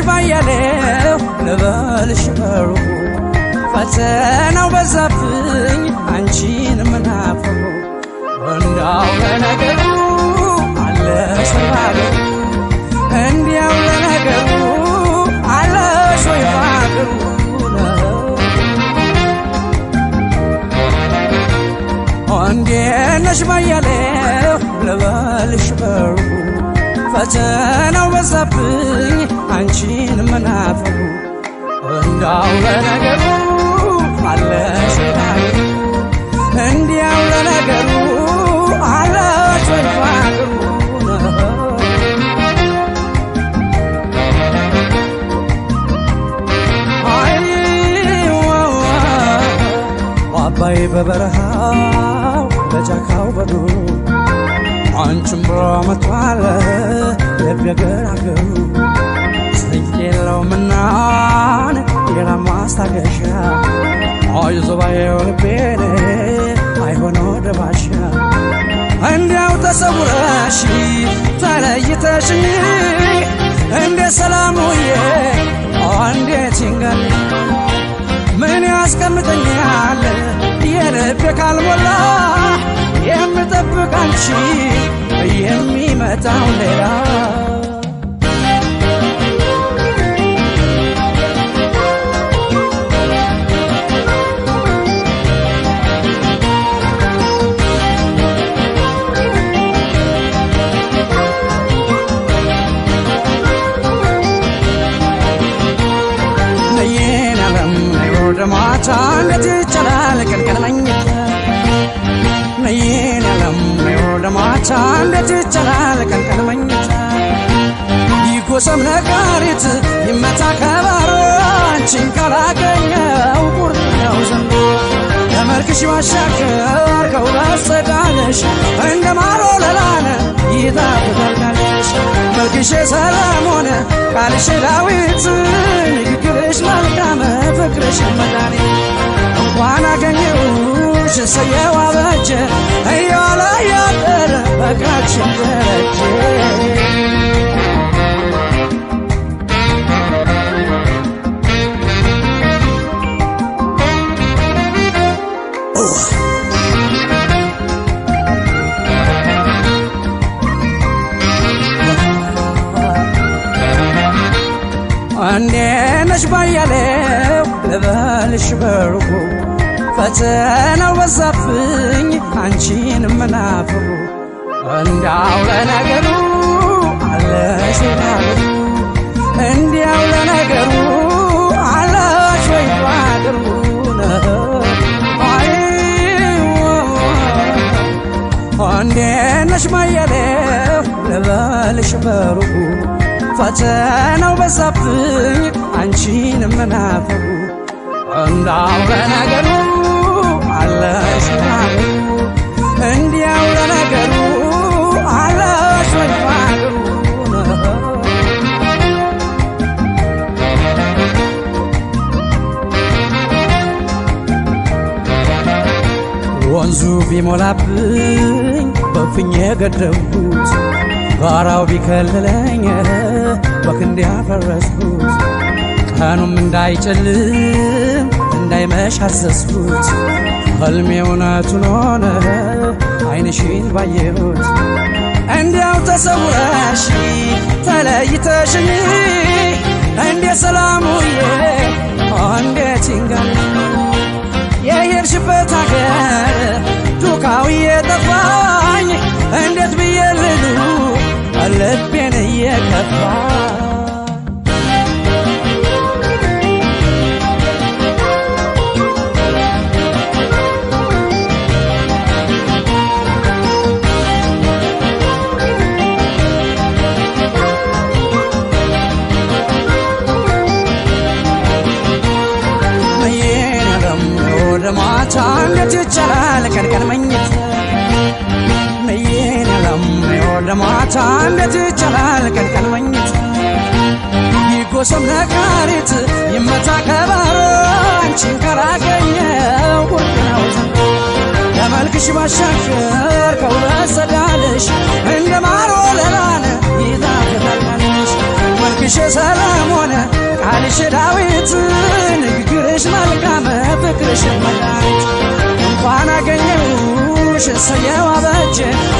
ባያሌው ልበልሽ በሩቁ ፈተናው በዛብኝ አንቺን ምናፍሩ እንዳው ለነገሩ አለሽ ወይ ባገሩ እንዲያው ለነገሩ አለሽ ወይ ባገሩ እንዴት ነሽ ባያሌው ልበልሽ በሩቁ ፈተናው በዛብኝ አንቺን መናፈሩ እንዳው ለነገሩ አለሽ ባገሩ እንዲያው ለነገሩ አለሽ ወይ ባገሩ አባይ በበረሃው በጫካው በዱሩ አንቺም ብሎ መጥቷል ልብ የገራገሩ ስንቅ የለውምናን ሌላ ማስታገሻ አይዞ ባየው ልቤን አይሆነ ወደ ባሻ እንዲያው ተሰውረሽ ተለይተሽኝ እንደ ሰላሙዬ እንዴት ይንገል ምን ያስቀምጠኛል የልቤ ካልሞላ የምጠብቅ አንቺ የሚመጣው ሌላ ነይን አለም ወደ ማታ እንዴት ይቻላል ቀንቀን መኝታ ነይን አለም ወደ ማታ እንዴት ይቻላል ቀንቀን መኝታ ይጎሰም ነጋሪት ይመታ ከበሮ አንቺን ካላገኘው ቁርጥ ነው ዘንዶ ከመልክሽ ባሻገር ከውበት ጸዳለሽ እንደ ማሮ ለላነ ይጣፍጣልሽ መልክሽ ሰላም ሆነ ቃልሽ ዳዊት ንግግርሽ መልካም ፍቅርሽ መድኃኒት እንኳን አገኘሁሽ እሰየው አበጀ እያለ ያደረ ፍቅራችን ደረጀ እንዴት ነሽ ባያሌው ልበልሽ በሩቁ ፈተናው በዛብኝ አንቺን መናፍሩ እንዳው ለነገሩ አለሽ ወይ ባገሩ እንዲያው ለነገሩ አለሽ ወይ ባገሩ አይ እንዴት ነሽ ባያሌው ልበልሽ በሩቁ ፈተናው በዛብኝ አንቺን መናፈሩ እንዳው ለነገሩ አለሽ ባገሩ እንዲያው ለነገሩ አለሽ ወይ ባገሩ ወንዙ ቢሞላብኝ በፍኝ የገደብኩት ጋራው ቢከልለኝ በክንድ ያፈረስኩት ቀኑም እንዳይጨልም እንዳይመሽ አዘዝኩት ህልሜ እውነቱን ሆነ አይንሽን ባየሁት እንዲያው ተሰውረሽ ተለይተሽኝ እንዴ ሰላሙዬ እንዴት ይንጋል የሄድሽበት ሀገር ዱካው እየጠፋኝ እንዴት ብዬ ልሉ ልቤን እየከፋ ነየነገም ወደ ማታ እንዴት ይቻላል ቀን ቀን መኝታ ነየነገም ወደ ማታ እንዴት ይቻላል ቀን ቀን መኝታ ይጎሰም ነጋሪት ይመታ ከበሮ አንቺን ካላገኘው ቁርጥ ነው ዘንዶ ከመልክሽ ባሻገር ከውበት ጸዳልሽ እንደ ማር ወለላነ ይጣፍጣልሽ መልክሽ ሰላም ሆነ ሰየው አበጀ